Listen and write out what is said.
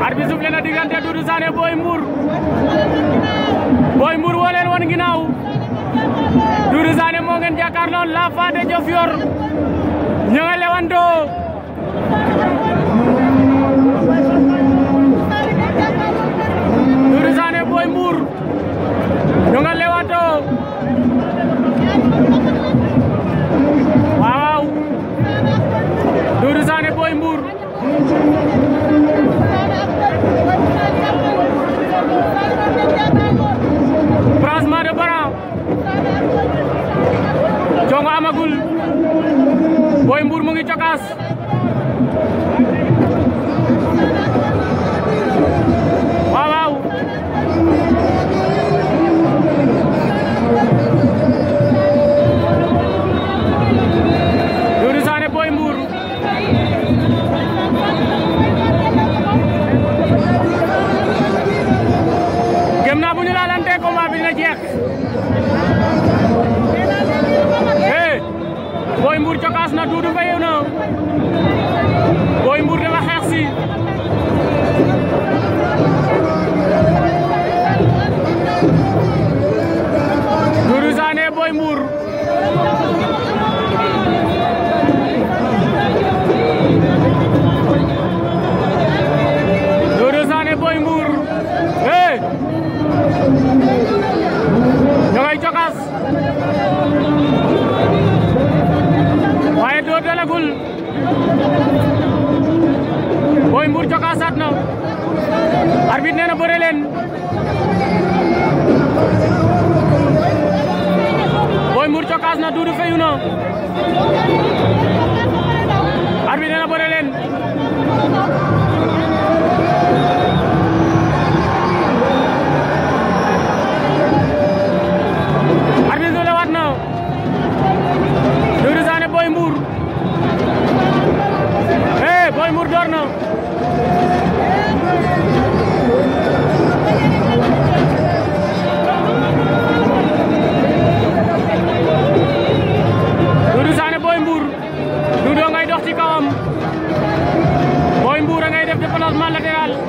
arbitre soufflé na diggante Doudou Sané Boy Mbour Boy Mbour woo leen wan ginnaaw Doudou Sané moo ngeen jàkkaarloo la fa de Diofior ñu nga lewandoo Doudou Sané Boy Mbour ñu nga lewandoo waaw Doudou Sané Boy Mbour brassement de bras jongo amagul Boy Mbour mu ngi cokaas waaw waaw Doudou Sané Boy Mbour gëm naa bu ñu laalante combat bi dina jeex eh Boy Mbour cokaas na Doudou fayew na Boy Mbour dafa xeex si Doudou Sané Boy Mbour Doudou Sané Boy Mbour eh ñoo ngay cokaas waaye doo dalagul Boy Mbour cokaasaat na arbitre nee na bëre leen Boy Mbour cokaas na Doudou fayu na arbitre nee na bëre leen arbitre du lewaat na Doudou Sané Boy Mbour eh Boy Mbour door na Doudou Sané Boy Mbour Doudou ngay dox ci kawam Boy Mbour a ngay def déplacement latéral